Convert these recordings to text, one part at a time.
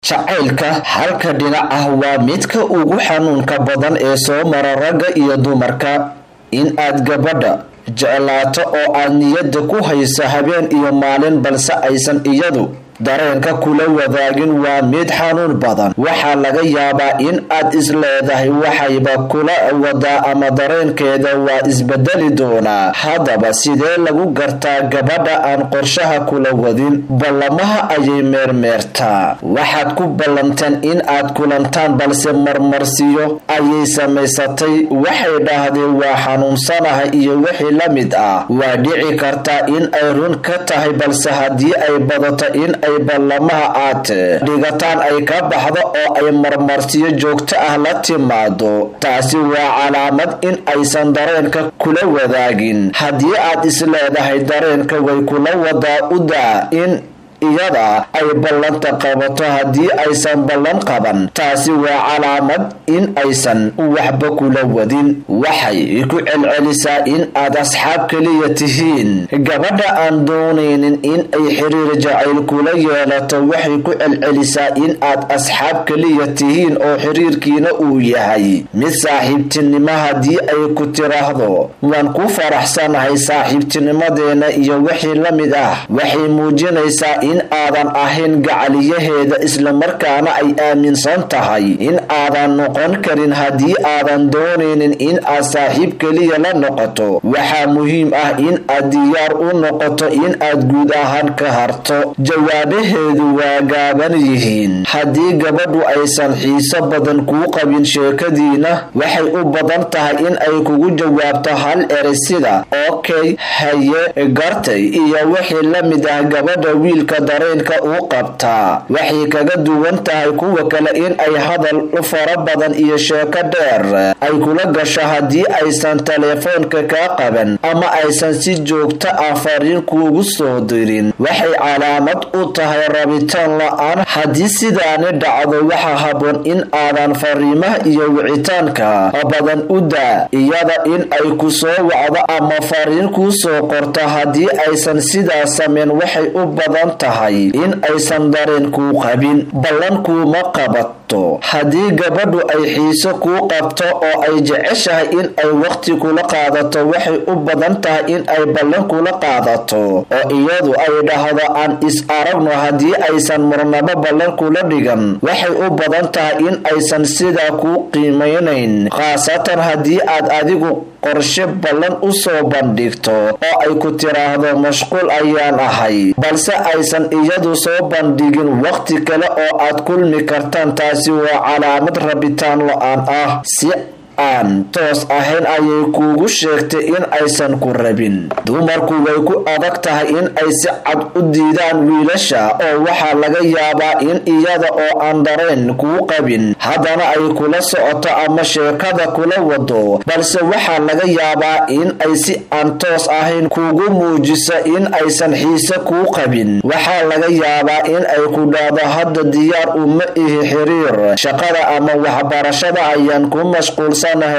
jacaylka halka dhinac ah waa midka ugu xanuunka badan ee soo mara ragga iyo dumarka in aad gabadha jeclaato oo aad niyadda ku haysa habeen iyo maalin balse aysan iyadu dareenka kula wadaagin waa mid xanuun badan waxaa laga yaabaa in aad isleedahay waxayba kula wadaa ama dareenkeeda waa isbedeli doonaa haddaba sidee lagu gartaa gabadha aan qorshaha kula wadin ballamaha ayay meermeertaa waxaad ku ballanteen in aad kulantaan balse marmarsiyo ayay samaysatay waxay dhahdeen waa xanuunsanahay iyo wixii la mid ah waa dhici kartaa in ay run ka tahay balse haddii ay badato in ay ballamaha aad dhigataan ay ka baxdo oo ay marmarsiyo joogto ah la timaado taasi waa calaamad in aysan dareenka kula wadaagin haddii aad isleedahay dareenka way kula wadaa u daa in iyada ay ballanta qabato haddii aysan ballan qaban taasi waa calaamad in aysan waxba kula wadin waxay ku celcelisaa in aad asxaab keliya tihiin gabadha aan doonaynin in ay xiriir jacayl kula yeelato waxay ku celcelisaa in aad asxaab keliya tihiin oo xiriirkiina uu yahay mid saaxiibtinimo haddii ay ku tiraahdo waan ku faraxsanahay saaxiibtinimadeena iyo wixii la mid ah waxay muujinaysaa in aadan ahayn gacaliyaheeda islamarkaana ay aaminsan tahay in aadan noqon karin haddii aadan doonaynin in aad saaxiib keliya la noqoto waxaa muhiim ah in aad diyaar u noqoto in aad guud ahaan ka harto jawaabaheedu waa gaaban yihiin haddii gabadhu aysan xiiso badan kuu qabin sheekadiina waxay u badan tahay in ay kugu jawaabto hal eri sida okey haye gartay iyo wixii la mid ah gabadha wiilka dareenka u qabtaa waxay kaga duwan tahay kuwa kale in ay hadal fara badan iyo sheeko dheer ay kula gasho haddii aysan teleefoonka kaa qaban ama aysan si joogto ah fariin kuugu soo dirin waxay calaamad u tahay rabitaan la-aan haddii sidaani dhacdo waxaa haboon in aadan fariimaha iyo wicitaanka badan u daa iyada in ay ku soo wacdo ama fariin kuu soo qorto haddii aysan sidaas sameyn waxay u badan tahay in aysan dareen kuu qabin ballan kuuma qabato haddii gabadhu ay xiiso kuu qabto oo ay jeceshahay in ay waqti kula qaadato waxay u badan tahay in ay ballan kula qaadato oo iyadu ay dhahdo aan is aragno haddii aysan marnabo ballan kula dhigan waxay u badan tahay in aysan sidaa kuu qiimeynayn khaasatan haddii aad adigu qorshe ballan u soo bandhigto oo ay ku tiraahdo mashquul ayaan ahay balse aysan iyadu soo bandhigin waqti kale oo aad kulmi kartaan taasi waa calaamad rabitaan lo-aan ah si aan toos ahayn ayay kuugu sheegtay in aysan ku rabin dumarku way ku adag tahay in ay si cad u diidaan wiilasha oo waxaa laga yaabaa in iyada oo aan dareen kuu qabin haddana ay kula socoto ama sheekada kula wado balse waxaa laga yaabaa in ay si aan toos ahayn kuugu muujiso in aysan xiise kuu qabin waxaa laga yaabaa in ay ku dhahdo hadda diyaar uma ihi xiriir shaqada ama waxbarashada ayaan ku mashquulsan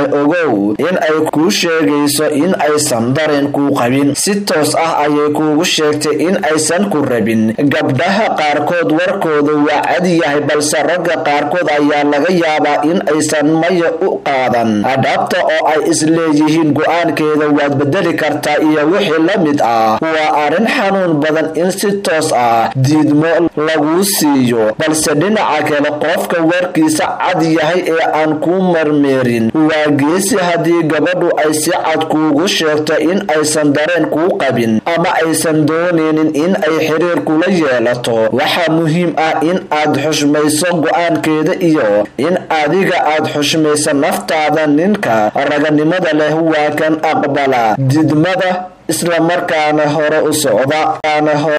ogow in ay kuu sheegayso in aysan dareen kuu qabin si toos ah ayay kuugu sheegtay in aysan ku rabin gabdhaha qaarkood warkooda waa cad yahay balse ragga qaarkood ayaa laga yaabaa in aysan maya u qaadan adhabta oo ay isleeyihiin go-aankeeda waad bedeli kartaa iyo wixii la mid ah waa arrin xanuun badan in si toos ah diidmo laguu siiyo balse dhinaca kale qofka warkiisa cad yahay ee aan kuu marmeerin waa geesi haddii gabadhu ay si cad kuugu sheegto in aysan dareen kuu qabin ama aysan doonaynin in ay xiriir kula yeelato waxaa muhiim ah in aad xushmayso go-aankeeda iyo in adiga aad xushmayso naftaada ninka raganimada leh waa kan aqbala didmada islamarkaana hore u socda